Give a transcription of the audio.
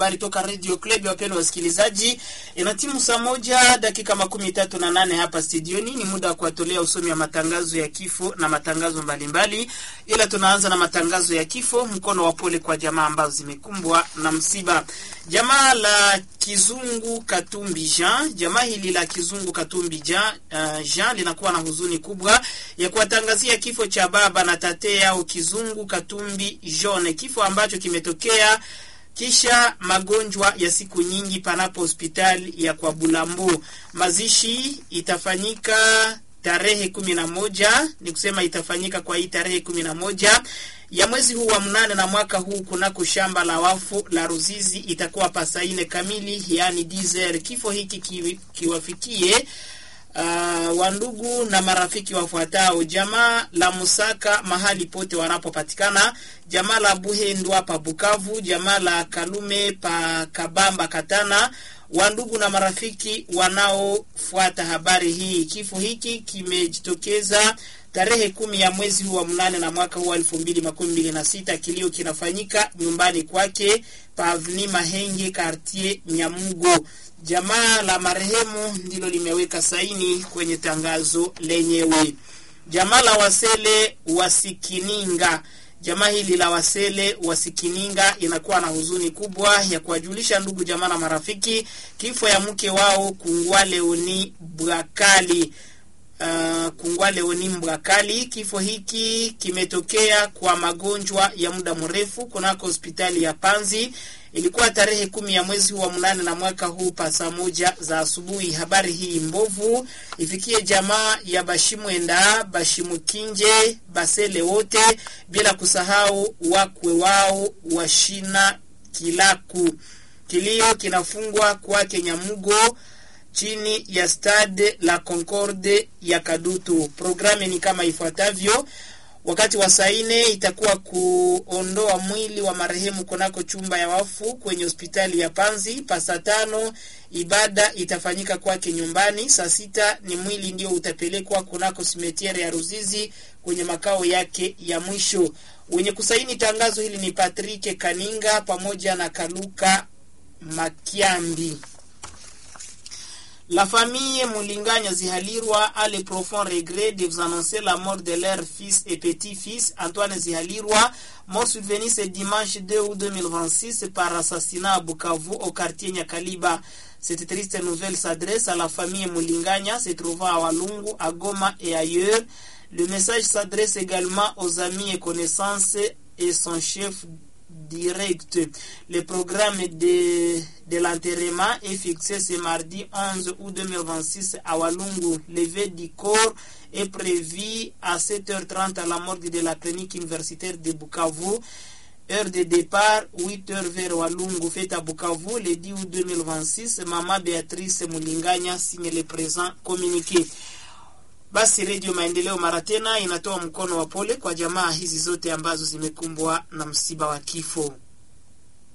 habari toka Radio Club. Wapendwa wasikilizaji, ina timu saa moja dakika makumi tatu na nane hapa studioni. Ni muda wa kuwatolea usomi wa matangazo ya kifo na matangazo mbalimbali, ila tunaanza na matangazo ya kifo. Mkono wa pole kwa jamaa ambazo zimekumbwa na msiba. Jamaa la Kizungu Katumbi Jean, jamaa hili la Kizungu Katumbi Jean, uh, Jean linakuwa na huzuni kubwa ya kuwatangazia kifo cha baba na tate yao Kizungu Katumbi Jean, kifo ambacho kimetokea kisha magonjwa ya siku nyingi panapo hospitali ya kwa Bulambo. Mazishi itafanyika tarehe kumi na moja ni kusema itafanyika kwa hii tarehe kumi na moja ya mwezi huu wa mnane na mwaka huu kunako shamba la wafu la Ruzizi itakuwa pasaine kamili, yaani dizer. Kifo hiki ki, kiwafikie Uh, wandugu na marafiki wafuatao: jamaa la Musaka mahali pote wanapopatikana, jamaa la Buhendwa pa Bukavu, jamaa la Kalume pa Kabamba Katana, wandugu na marafiki wanaofuata habari hii. Kifo hiki kimejitokeza tarehe kumi ya mwezi huu wa mnane na mwaka huu wa elfu mbili makumi mbili na sita. Kilio kinafanyika nyumbani kwake pa Avni Mahenge, Kartier Nyamugo. Jamaa la marehemu ndilo limeweka saini kwenye tangazo lenyewe. Jamaa la Wasele Wasikininga, jamaa hili la Wasele Wasikininga inakuwa na huzuni kubwa ya kuwajulisha ndugu jamaa na marafiki kifo ya mke wao Kungwa Leoni Bwakali. Uh, Kungwa Leoni Mbwakali. Kifo hiki kimetokea kwa magonjwa ya muda mrefu kunako hospitali ya Panzi. Ilikuwa tarehe kumi ya mwezi wa mnane na mwaka huu pa saa moja za asubuhi. Habari hii mbovu ifikie jamaa ya Bashimwenda, Bashimukinje, Basele wote bila kusahau wakwe wao washina Kilaku. Kilio kinafungwa kwake Nyamugo chini ya Stade la Concorde ya Kadutu. Programu ni kama ifuatavyo: wakati wa saa nne itakuwa kuondoa mwili wa marehemu kunako chumba ya wafu kwenye hospitali ya Panzi. Pa saa tano ibada itafanyika kwake nyumbani. Saa sita ni mwili ndio utapelekwa kunako simetiere ya Ruzizi kwenye makao yake ya mwisho. Wenye kusaini tangazo hili ni Patrick Kaninga pamoja na Kaluka Makiambi. La famille Moulinganya Zihalirwa a le profond regret de vous annoncer la mort de leur fils et petit-fils Antoine Zihalirwa, mort survenu ce dimanche 2 août 2026 par assassinat à Bukavu au quartier Nyakaliba. Cette triste nouvelle s'adresse à la famille Moulinganya se trouvant à Walungu, à Goma et ailleurs. Le message s'adresse également aux amis et connaissances et son chef direct. Le programme de, de l'enterrement est fixé ce mardi 11 août 2026 à Walungu. Levé du corps est prévu à 7h30 à la morgue de la clinique universitaire de Bukavu. Heure de départ, 8h vers Walungu, fête à Bukavu, le 10 août 2026. Mama Beatrice Mulinganya signe le présent communiqué. Basi Redio Maendeleo mara tena inatoa mkono wa pole kwa jamaa hizi zote ambazo zimekumbwa na msiba wa kifo.